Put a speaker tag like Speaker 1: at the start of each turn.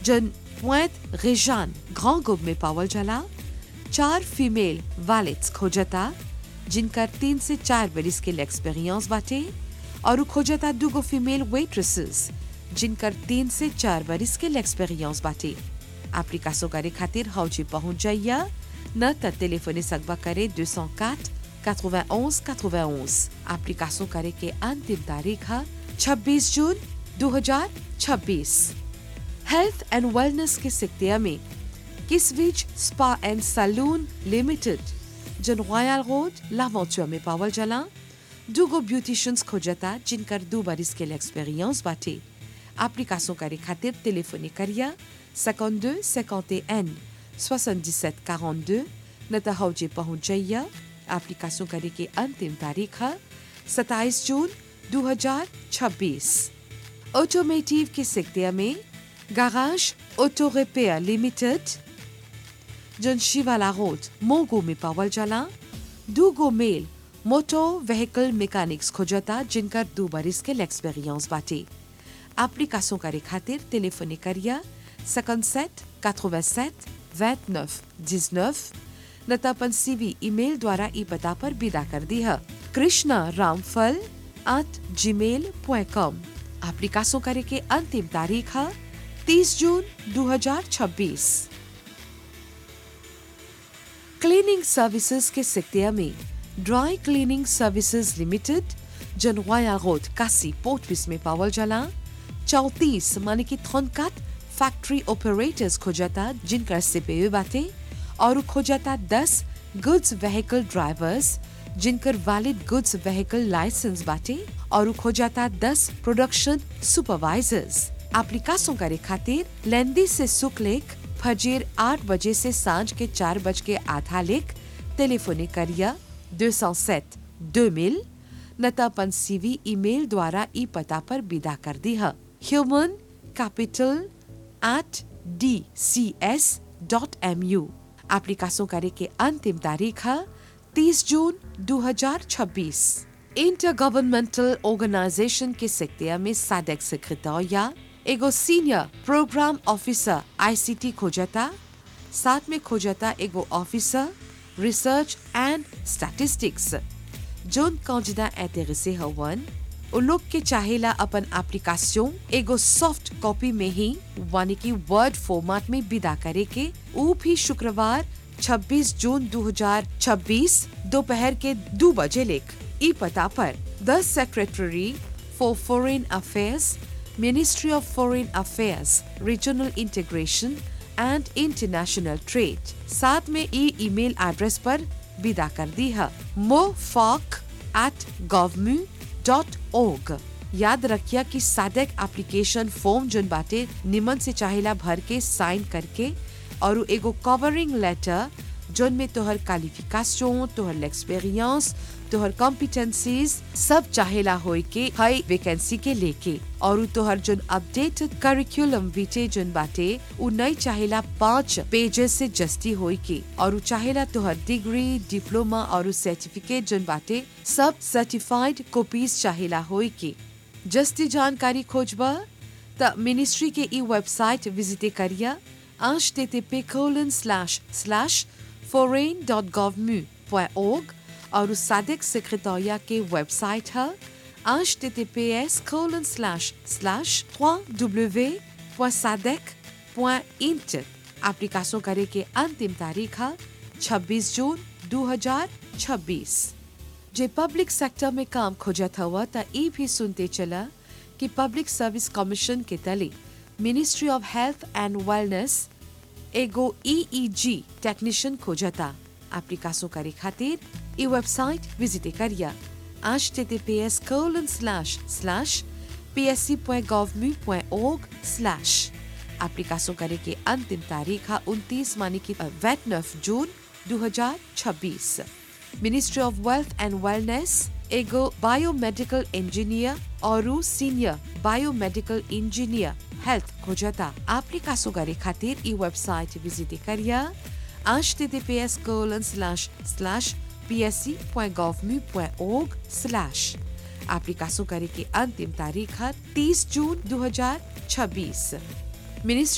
Speaker 1: जन पुएत रेजान ग्रां गुब में पावल जला चार फीमेल वालेट्स खोजता जिनकर तीन से चार बरिस के एक्सपीरियंस बाटे और उ खोजता दूगो फीमेल वेट्रेसेस जिनकर तीन से चार बरिस के एक्सपीरियंस बाटे एप्लीकासो करे खातिर हौजी पहुंच जाइया न त टेलीफोने सकबा करे 204 91 91 एप्लीकासो करे के अंतिम तारीख है 26 जून 2026 हेल्थ एंड वेलनेस के सिक्तिया में किसविच स्पा एंड सैलून लिमिटेड जन रॉयल रोड लावंचुआ में पावल जला दूगो ब्यूटिशियंस खोजता जिनकर दो बरिस के एक्सपीरियंस बाटे एप्लीकासो करे खातिर टेलीफोनी करिया 52 51 77 42 न त हौजे पहुंच जाइया एप्लीकासो करे के अंतिम तारीख है 27 जून 2026 ऑटोमेटिव के सिक्तिया में गाराज ऑटो रिपेयर लिमिटेड जन शिवाला रोड मोगो में पावल जला दूगो मेल मोटो व्हीकल मैकेनिक्स खोजता जिनकर दो बरिस के एक्सपीरियंस बाटे एप्लीकासो करे खातिर टेलीफोनी करिया 57 87 29 19 न त अपन सीवी ईमेल द्वारा ई पता पर विदा कर दी है कृष्णा रामफल एट जी मेल कॉम एप्लीकासो करे के अंतिम तारीख है 30 जून 2026 क्लीनिंग सर्विसेज के सिक्तिया में ड्राई क्लीनिंग सर्विसेज लिमिटेड जनवाया रोड कासी पोर्टविस में पावल जला चौतीस माने की थोनकात फैक्ट्री ऑपरेटर्स खोजता जिनका सीपीयू बाटे और खोजता दस गुड्स व्हीकल ड्राइवर्स जिनकर वैलिड गुड्स व्हीकल लाइसेंस बाटे और खोजता दस प्रोडक्शन सुपरवाइजर्स एप्लीकासों करे खातिर लेंदी से सुख लेख फजीर आठ बजे से सांझ के चार बज के आधा लेख टेलीफोनी करिया 207 2000 न त अपन सीवी ईमेल द्वारा ई पता पर विदा कर दी है human capital at D C S dot M U एप्लीकासों करे के अंतिम तारीख है 30 जून 2026 इंटर गवर्नमेंटल ऑर्गेनाइजेशन के सेक्टिया में साडेक सेक्रेटरिया एगो सीनियर प्रोग्राम ऑफिसर आईसीटी खोजता साथ में खोजता एगो ऑफिसर रिसर्च एंड स्टैटिस्टिक्स जोन कौजदा इंटेरेसे हवन उ लोग के चाहेला अपन एप्लीकेशन एगो सॉफ्ट कॉपी में ही यानी कि वर्ड फॉर्मेट में विदा करे के ऊ भी शुक्रवार 26 जून 2026 दोपहर के दो बजे लेख ई पता पर the secretary for foreign affairs ministry of foreign affairs regional integration and international trade साथ में ई ईमेल एड्रेस पर विदा कर दी है मोफॉक एट गवर्मी डॉट ओग याद रखिया कि सादक एप्लीकेशन फॉर्म जोन बाटे निमन से चाहेला भर के साइन करके और उ एगो कवरिंग लेटर जोन में तोहर क्वालिफिकेशन तोहर एक्सपीरियंस तोहर कॉम्पिटेंसीज सब चाहेला होई के हई वैकेंसी के लेके और उ तोहर जोन अपडेटेड करिकुलम विटे जोन बाटे उ नहीं चाहेला पांच पेजेस से जस्ती होई के और उ चाहेला तोहर डिग्री डिप्लोमा और उ सर्टिफिकेट जोन बाटे सब सर्टिफाइड कॉपीज चाहेला होई के जस्ती जानकारी खोजबा त मिनिस्ट्री के ई वेबसाइट विजिट करिया http colon slash slash foreign.govmu.org और उस सादिक सेक्रेटरिया के वेबसाइट है https colon slash slash www.sadec.int application करे के अंतिम तारीख है 26 जून 2026 जे पब्लिक सेक्टर में काम खोजत हुआ त ई भी सुनते चला कि पब्लिक सर्विस कमीशन के तले ministry of health and wellness एगो ईईजी टेक्नीशियन खोजता एप्लीकेशन करे खातिर ई वेबसाइट विजिट करिया https colon slash slash psc.gov.org slash application करे के अंतिम तारीख है 29 मानी की 29 जून 2026 ministry of wealth and wellness एगो बायोमेडिकल इंजीनियर और सीनियर बायोमेडिकल इंजीनियर हेल्थ खोजता एप्लीकेशन करे खातिर ई वेबसाइट विजिट करिया https colon slash slash psc.gov.org slash application करे के अंतिम तारीख है 30 जून 2026 मिनिस्ट्री